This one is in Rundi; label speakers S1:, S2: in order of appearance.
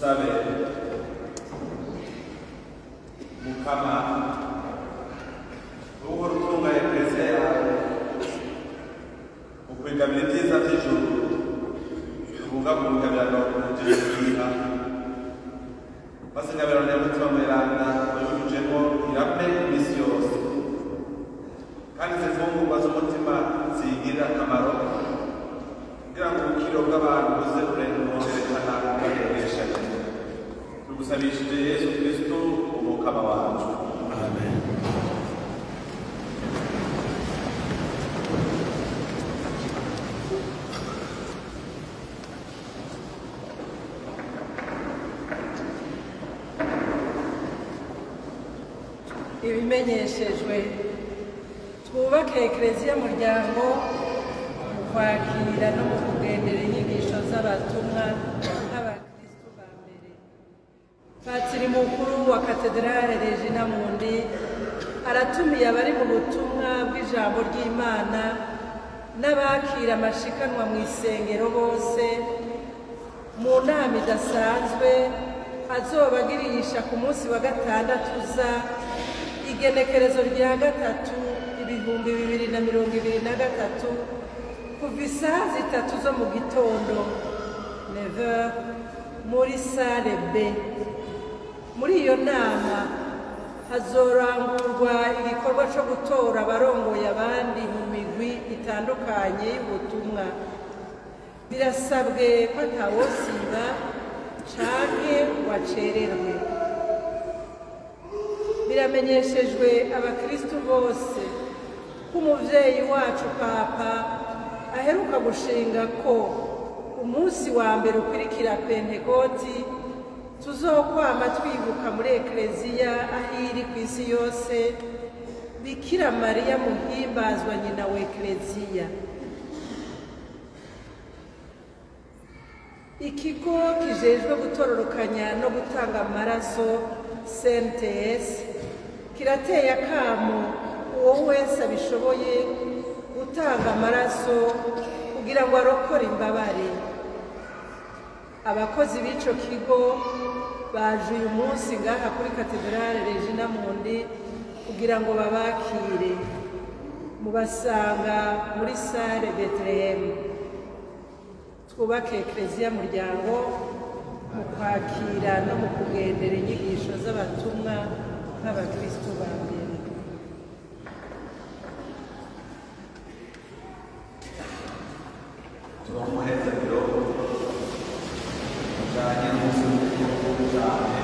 S1: dusabe mukama uhora utunga eklesiya yawe ukwigabira ibyiza by'ijuru ubungabunga biranokunjije kwiha maze ingabirano y'umutima mweranda wayujujemo irame iminsi yose kandi izi mfungurwa z'umutima ziyigirira akamaro kugira ngo ubukiro bw'abantu buze burerekana bagendesha tugusabishije yesu kristo umukama wacu amen
S2: ibimenyeshejwe twubake ekereziya muryango mu kwakira no mu kugendera inyigisho z'abatumwa nk'abakristu ba mbere patiri mukuru wa katedrale regina mundi aratumiye abari mu butumwa bw'ijambo ry'imana n'abakira amashikanwa mu isengero bose mu nama idasanzwe azobagirisha ku munsi wa gatandatu uza igenekerezo rya gatatu ibihumbi bibiri na mirongo ibiri na gatatu kuva isaha zitatu zo mu gitondo neve muri sale b muri iyo nama hazorangurwa igikorwa cyo gutora abarongoye abandi mu migwi itandukanye y'ubutumwa birasabwe ko atawosiba canke wacererwe biramenyeshejwe abakristu bose ko umuvyeyi wacu papa aheruka gushinga ko umunsi wa mbere ukurikira pentekoti tuzokwama twibuka muri ekleziya aho iri ku isi yose bikira mariya muhimbazwa nyina wa ekleziya ikigo kijejwe gutororokanya no gutanga amaraso cnts kirateye akamo uwo wese abishoboye gutanga amaraso kugira ngo arokore imbabare abakozi b'ico kigo baje uyu munsi ngaha kuri katedrale regina mundi kugira ngo babakire mubasanga muri sale betelehemu twubake ekereziya muryango mu kwakira no mu kugendera inyigisho z'abatumwa nk'abakristo ba mbere
S1: tuba mu muhezagiro ujanye n'umunsi mukuru cyane